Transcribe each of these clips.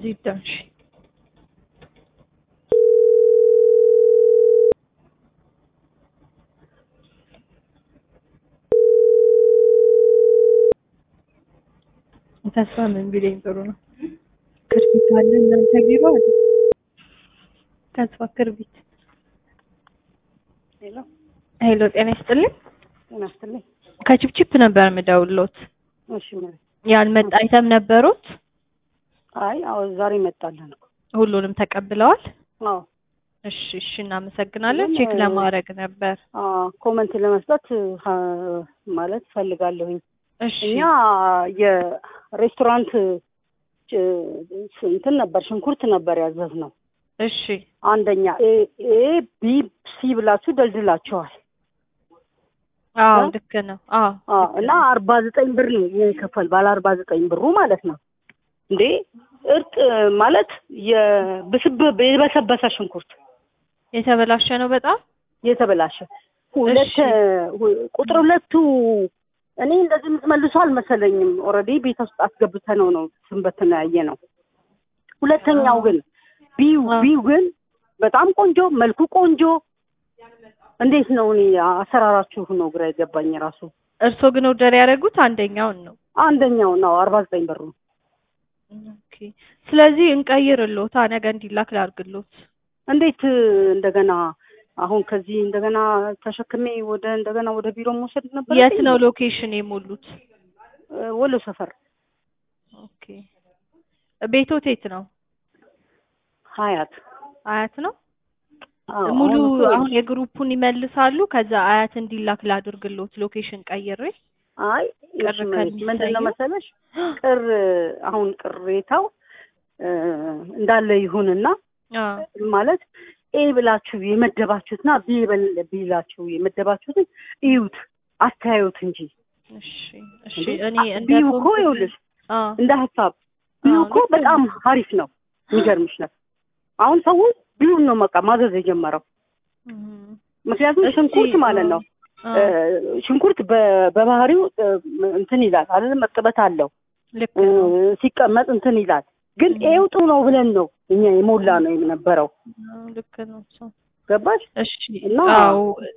ዚዳ እሺ ተስፋ ምን ቢለኝ ጥሩ ነው። ክርቢት አለ እናንተ ቢሮ አለ ተስፋ ክርቢት። ሄሎ ሄሎ ጤና ይስጥልኝ። ጤና ይስጥልኝ። ከቺፕቺፕ ነበር የምደውልዎት። እሺ ማለት ያልመጣ አይተም ነበሩት? አይ አዎ ዛሬ መጣለን እኮ ሁሉንም ተቀብለዋል? አዎ እሺ እሺ እናመሰግናለን። ግን፣ ቼክ ለማድረግ ነበር። አ ኮመንት ለመስጠት አ- ማለት ፈልጋለሁኝ። እሺ እኛ የሬስቶራንት ጭ- እንትን ነበር ሽንኩርት ነበር ያዘዝነው። እሺ አንደኛ ኤ ኤ ቢ ሲ ብላችሁ ደልድላችኋል። አዎ እ? ልክ ነው። አዎ አ ልክ እና ነው። አርባ ዘጠኝ ብር ነው የከፈል ባለ አርባ ዘጠኝ ብሩ ማለት ነው። እንዴ እርጥ ማለት የብስብ የበሰበሰ ሽንኩርት የተበላሸ ነው በጣም የተበላሸ ሁለት እሺ። ሁ- ቁጥር ሁለቱ እኔ እንደዚህ የምትመልሱ አልመሰለኝም። ኦልሬዲ ቤት ውስጥ አስገብተ ነው ነው ስንበትን ያየ ነው። ሁለተኛው ግን ቢዩ አ። ቢዩ ግን በጣም ቆንጆ መልኩ ቆንጆ። እንዴት ነው እኔ አሰራራችሁ ነው ግራ የገባኝ ራሱ። እርስዎ ግን ኦርደር ያደረጉት አንደኛውን ነው። አንደኛው ነው አርባ ዘጠኝ ብር ነው። ኦኬ ስለዚህ እንቀይርልዎታ ነገ እንዲላክ ላድርግልዎት። እንዴት እንደገና አሁን ከዚህ እንደገና ተሸክሜ ወደ እንደገና ወደ ቢሮ መውሰድ ነበር። የት ነው ሎኬሽን የሞሉት? ወሎ ሰፈር ኦኬ ቤቶት የት ነው? ሀያት አያት ነው? አዎ፣ ሙሉ አሁን እኮ አሁን የግሩፑን ይመልሳሉ። ከዛ አያት እንዲላክ ላድርግልዎት ሎኬሽን ቀይሬ። አይ ቅር እሺ፣ ምንድን ነው ከሚሰየው? መሰለሽ ቅር አሁን ቅሬታው እ እንዳለ ይሁንና አዎ ማለት ኤ ብላችሁ የመደባችሁትና ቢ በል- ቢላችሁ የመደባችሁትን እዩት አስተያዩት እንጂ እሺ እሺ እንዴ፣ እኔ አ- እንደ ቢዩ እኮ ኮምፕሌን- ይኸውልሽ አዎ እንደ ሀሳብ ቢዩ አዎ፣ እኮ ልክ ነው። በጣም ሀሪፍ ነው። የሚገርምሽ ነው አሁን ሰው ቢዩን ነው በቃ ማዘዝ የጀመረው። እም፣ ምክንያቱም እስቲ፣ ሽንኩርት ማለት ነው አዎ፣ እ ሽንኩርት በ- በባህሪው እ እንትን ይላል አይደል? እርጥበት አለው ልክ እ ነው። ሲቀመጥ እንትን ይላል። ግን ም። ኤው ጥሩ ነው ብለን ነው እኛ የሞላ ነው የነበረው። አዎ፣ ልክ ነው እሱ። ገባሽ? እሺ እና- አዎ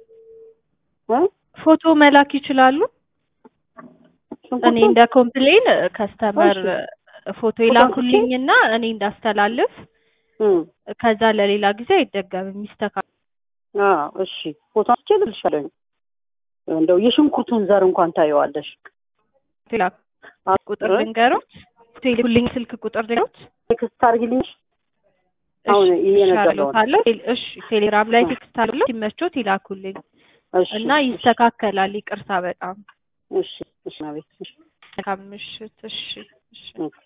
እ? ፎቶ መላክ ይችላሉ። እኔ ሽንኩርቱን እንደ ኮምፕሌን ከስተመር እሺ። ፎቶ ይላኩልኝና እኔ እንዳስተላልፍ እ ከዛ ለሌላ ጊዜ አይደገምም ይስተካከል። አዎ እሺ፣ ፎቶ አንስቼ እልክልሻለሁ። እንደው የሽንኩርቱን ዘር እንኳን ታየዋለሽ። ሌላ አ- ቁጥር እ? ልንገሮት፣ ፎቶ ይልኩልኝ ስልክ ቁጥር ልንገሮት። ቴክስት አድርጊልኝ። አሁን ይሄ ነገር ነው። አለው እሺ፣ ቴሌግራም ላይ ቴክስት አለው ሲመቾት ይላኩልኝ እሺ እና ይስተካከላል። ይቅርታ በጣም እሺ እሺ፣ አቤት እሺ መልካም ምሽት። እሺ እሺ። ኦኬ